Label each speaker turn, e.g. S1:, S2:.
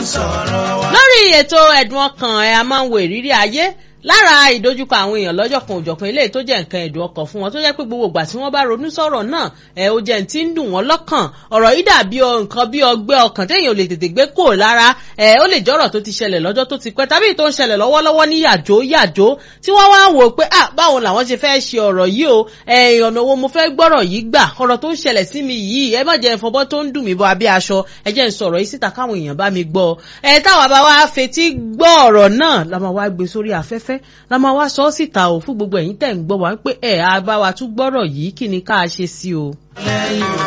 S1: sọ̀rọ̀ wa.
S2: lórí ètò ẹ̀dùn ọkàn ẹ̀ a máa ń wo ìrírí ayé lára ìdojúkọ àwọn èèyàn lọ́jọ́ kan òjọ̀kan eléyìí tó jẹ́ nǹkan ẹ̀dùn ọkàn fún wọn tó jẹ́ pé gbogbo ìgbà tí wọ́n bá ronú sọ̀rọ̀ náà ẹ̀ ó jẹ́ ti ń dùn wọ́n lọ́kàn ọ̀rọ̀ yìí dàbí nǹkan bí ọgbẹ́ ọkàn téèyàn ò lè tètè gbé kò lára ẹ̀ ó lè jọ́rọ̀ tó ti ṣẹlẹ̀ lọ́jọ́ tó ti pẹ́ tàbí tó ń ṣẹlẹ̀ lọ́wọ́lọ́wọ́ ní yàjó yàjó tí wọ́n wá wò pé ah báwo làwọn ṣe fẹ́ ṣe ọ̀rọ̀ yìí o ẹ̀ ọ̀nà wo mo fẹ́ gbọ́rọ̀ yìí gbà ọ̀rọ̀ tó ń ṣẹlẹ̀ sí mi yìí ẹ má jẹ́ ìfọ̀bọ́ tó ń dùn mí bọ́ abẹ́ aṣọ ẹ jẹ́ ń sọ̀rọ̀ yìí síta káwọn èèyàn bá mi gbọ́ ẹ táwa bá wá fetí gbọ́ ọ̀rọ̀ náà la máa wá gbé sórí afẹ́fẹ́ la máa wá sọ ọ́ síta o fún gbogbo ẹ̀yin tẹ̀ ń gbọ́ wá pé ẹ̀ á bá wa tún gbọ́rọ̀ yìí kí ni ká ṣe sí o.
S1: lẹ́yìn